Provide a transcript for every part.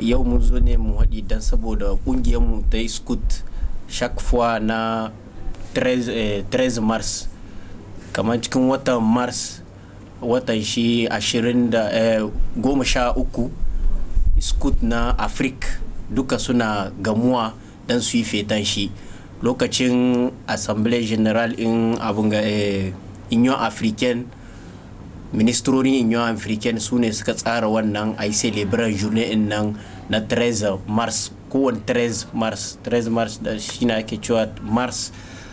yau mun zo ne mu haɗi don saboda mu ta yi scoot chaque fois na 13 mars kamar cikin watan mars watan shi 23 scoot na afrik duka suna gamuwa don su yi fetan shi lokacin assemblée general in abin ga union africaine ministrorin union africaine su ne suka tsara wannan a yi celebrar journée in nan na 13 mars kowane 13 mars 13 mars da shi na ake cewa mars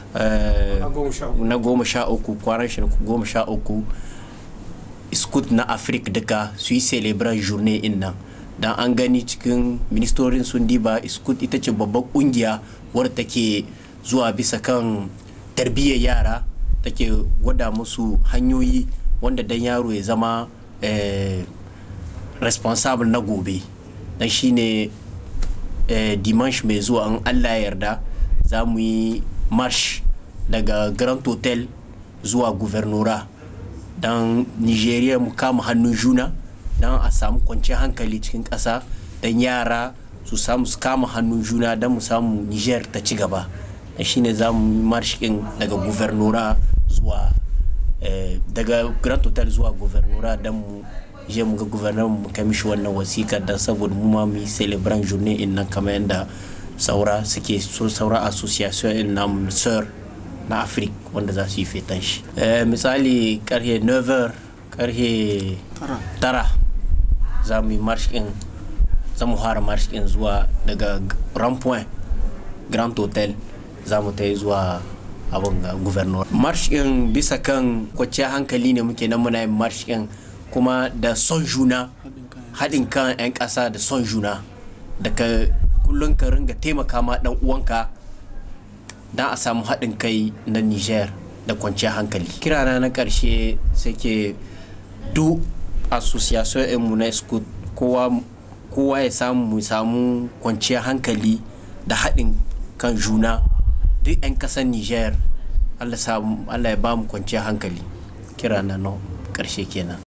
na goma sha uku kwanan shi goma sha uku scoot na afirka duka su yi celebrar journée in nan dan an gani cikin ministorin sun diba scoot ita ce babban kungiya wadda take zuwa bisa kan tarbiyyar yara take gwada musu hanyoyi wanda dan yaro ya zama responsable na gobe dan shine dimanche mai zuwa an allah yarda za mu yi march daga grand hotel zuwa guvernora don nigeria mu kama hannun juna don a samu kwanciyar hankali cikin ƙasa don yara su samu su kama hannun juna don mu samu niger ta ci gaba da shine za mu yi marshikin daga guvernora zuwa daga grand hotel zuwa guvernora don mu je mu ga guvernar mu kai mishi wannan wasika don saboda mu ma mu yi celebran journée in nan kamar yadda saura suke so saura association in na sir na afirka wanda za su yi fetan shi misali karhe 9 karhe tara za mu yi marshikin za mu fara marshikin zuwa daga grand point grand hotel za mu ta yi zuwa abin ga guvernor marshikin bisa kan kwanciyar hankali ne muke nan muna yin marshikin kuma da son juna haɗin kan 'yan ƙasa da son juna daga kullum ka ringa taimaka ma ɗan uwanka don a samu haɗin kai na niger da kwanciyar hankali kirana na ƙarshe ke duk association mu na scoot kowa ya samu mu samu kwanciyar hankali da haɗin kan juna duk 'yan ƙasar niger allah ya ba mu kwanciyar hankali kirana na ƙarshe kenan